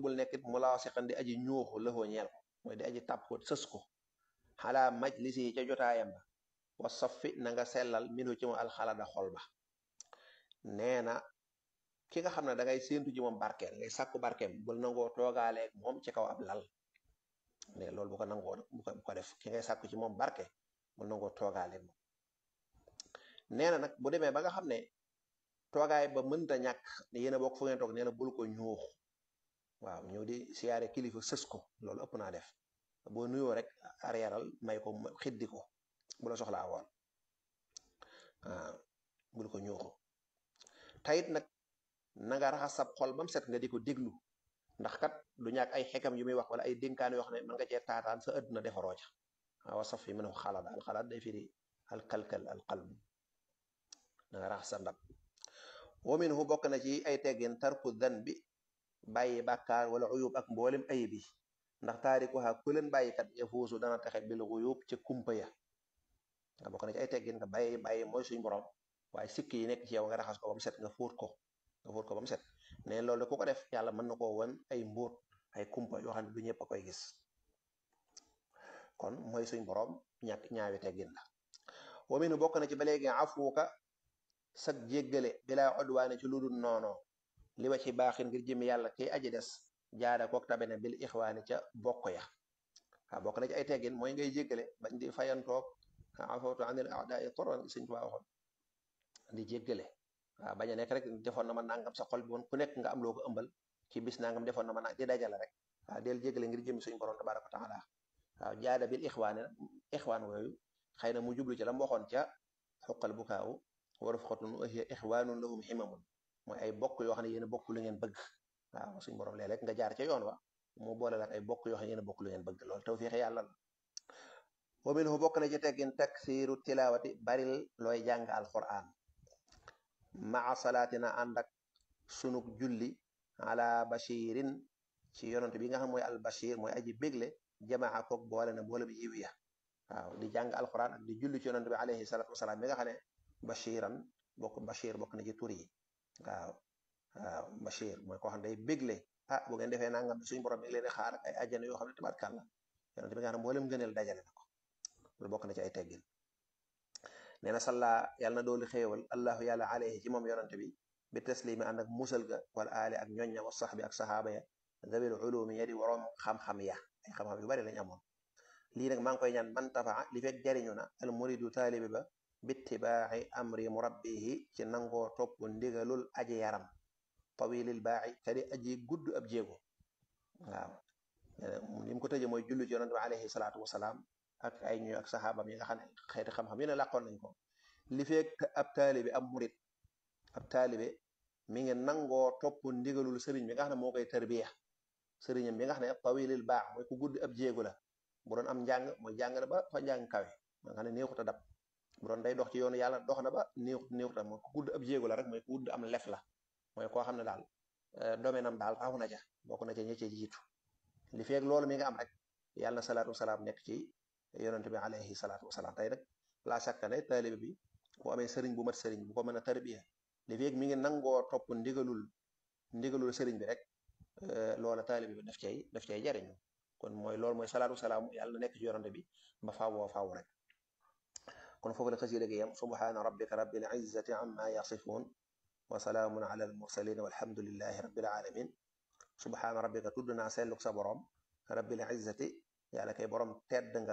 bul nekkit mu laa siqan di aji ñuuxu lëfoo ñeel ko mooy di aji tàpp ko sës ko xalaa majlis yi ca jotaayam ba wa safi na nga sellal minu ci moom alxalada xol ba nee na ki nga xam ne da ngay séentu ci moom barkeel ngay sàkku barkeem bul nangoo toogaaleeg moom ci kaw ab lal ne loolu bu ko nangoo bu ko bu ko def ki ngay sàkku ci moom barke bul nangoo toogaaleeg moom nee na nag bu demee ba nga xam ne toogaay ba mënta ñàkk ne yéen a bokk fu ngeen toog nee na bul ko ñuux waaw ñëw di siyaare kilifa sës ko loolu ëpp naa def boo nuyoo rek arrièreal may ko xiddi ko bu la soxlaa woon waaw bul ko ñuuxu tayit nag na nga raxas sab xol ba mu set nga di ko déglu ndax kat du ñàkk ay xekam yu muy wax wala ay dénkaan yoo xam ne mën nga cee taataan sa àdduna defaroo ca waaw saf yi mën a xalaat al xalaat day firi al kalkal al qalb na nga raxas sa ndab wa minhu bokk na ci ay teggin tarku dan bi bàyyi bàkkaar wala uyub ak mboolem ayib yi ndax taarikuha ku leen bàyyikat yafuusu dana texe bil uyub ci kumpa ya nga bokk na ci ay teggin nga bàyyi bàyyi mooy suñ borom waaye sikk yi nekk ci yow nga raxas ko ba mu set nga fóot ko nga fóot ko ba mu set ne loolu ku ko def yàlla mën na koo wan ay mbóot ay kumpa yoo xam ne du ñëpp a koy gis kon mooy suñ borom ñàkk ñaawi teggin la wa minhu bokk na ci ba léegi afuuka sag jéggale bilaa odwaane ci lu dul noonoo li wa ci baaxin ngir jëmi yàlla kiy aji des jaada kook tabene bil ixwaani ca bokk ya waaw bokk na ci ay teggin mooy ngay jéggale bañ di fayantoog afawtu anil a'daai toron sëñ Tuubaa waxoon di jéggale waaw bañ a nekk rek defoon na ma nangam sa xol bi woon ku nekk nga am loo ko ëmbal ci bis nangam defoon na ma nang di dajale rek waaw del jéggale ngir jëmi suñu borom tabaraka wa taala waaw jaada bil ixwaani ixwaan wooyu xëy na mu jublu ci la mu waxoon ca xuqal bukaawu wa rufqatun wa hiya ixwaanun lahum ximamun mooy ay bokk yoo xam ne yéen a bokk lu ngeen bëgg waaw suñu borom léeg-léeg nga jaar ca yoon wa mu boole la ay bokk yoo xam ne yéen a bokk lu ngeen bëgg loolu tawfiix yàlla la wa minhu bokk na ci teggin taksiiru tilaawati baril looy jàng alquran maa salaatina ànd ak sunug julli ala bashirin ci yonent bi nga xam mooy al bashir mooy aji bégle jamaa koog boole na boole bi yiw ya waaw di jàng alquran ak di julli ci yonent bi alayhi salatu wasalaam mi nga xam ne bashiran bokk bashir bokk na ci tur yi waaw waaw bashir mooy koo xam ne day bégle ah bu ngeen defee nangam suñu borom mi ngi leen di xaar ak ay àjjana yoo xam ne tabarkàlla yonent bi nga xam ne mboolem gëneel dajale na ko loolu bokk na ci ay teggin nee na salla yàlla na dooli xéewal allahu yàlla alayhi ci moom yonent bi bi taslimi ànd ak musal ga wala aali ak ñoñña wa saxbi ak saxaaba ya dabil ulumi ya di waroom xam-xam ya ay xam-xam yu bari lañ amoon lii nag maa ngi koy ñaan man tafaa li fekk jariñu na al muridu taalibi ba bittibaaxi amri murabbihi ci nangoo topp ndigalul aji yaram tawilil baaxi kadi aji gudd ab jéego waaw li mu ko tëje mooy jullu ci yonent bi alayhi salaatu wasalaam ak ay ñuy ak saxaabam yi nga xam ne xeeti xam-xam yi ne làqoon nañ ko li fekk ab taalibe ab murit ab taalibe mi ngi nangoo topp ndigalul sëriñ bi nga xam ne moo koy tarbiya sëriñam bi nga xam ne tawilil baax mooy ku gudd ab jéego la bu doon am njàng mooy jàng na ba fa njàng kawe nga xam ne néexut a dab bu doon day dox ci yoonu yàlla dox na ba néexut néexut a mooy ku gudd ab jéego la rek mooy ku gudd am lef la mooy koo xam ne daal domaine am daal raw na ca bokk na ca ña ca jiitu li feeg loolu mi nga am rek yàlla na salaatu wasalaam nekk ci yonent bi alayhi salaatu wasalaam tey nag laa sakka ne taalibe bi bu amee sëriñ bu mat sëriñ bu ko mën a tarbiya li feeg mi ngi nangoo topp ndigalul ndigalul sëriñ bi rek loola taalibe bi daf cay daf cay jariñu kon mooy loolu mooy salaatu wasalaam yàlla na nekk ci yonent bi ba fawoo faw rek kon foofu la xasida gi yam subhaana rabbika rabbil izzati amma yasifun wa salaamun ala al mursalin walhamdulillahi rabbil alamin subhaana rabbika tudd naa selluk sa borom rabbil izzati yàlla kay borom tedd nga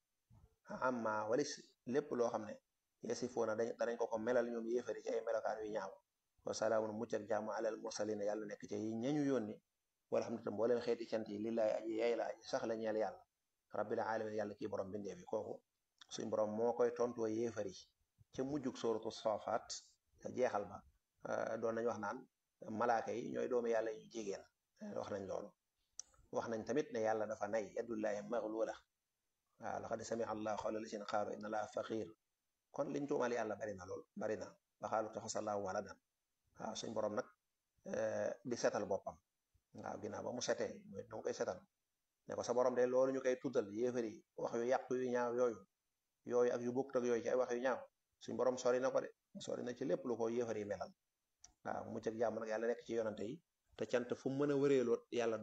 amma walis lépp loo xam ne yasifuuna dañ danañ ko ko melal ñoom yéefari ci ay melokaan yu ñaaw wa salaamun mucc ak jàmm ala al mursalin yàlla nekk ci yi ñañu yónni walhamdulilah mbooleem xeeti cant yi lillaay aji yay la aji sax la ñeel yàlla rabbil alamin yàlla kii borom bindee bi kooku suñ borom moo koy tontoo yéefari ca mujjug sóoratu soofaat te jeexal ba doon nañ wax naan malaaka yi ñooy doomu yàlla yu jigéen wax nañ loolu wax nañ tamit ne yàlla dafa nay yadullahi maglula waaw laqad samia allahu qawla lazina qaalu inna allaha faqir kon liñ tuumal yàlla bari na lool bari na ba xaalu taxasallahu waladan waaw suñ borom nag di setal boppam waaw ginnaaw ba mu setee mooy danga koy setal ne ko sa borom de loolu ñu koy tuddal yéefari wax yu yàq yu ñaaw yooyu yooyu ak yu bokkut ak yooyu ci ay wax yu ñaaw suñ borom sori na ko de sori na ci lépp lu ko yéefari melal waaw mucc ak jàmm nag yàlla nekk ci yonante yi te cant fu mu mën a wëreeloo yàlla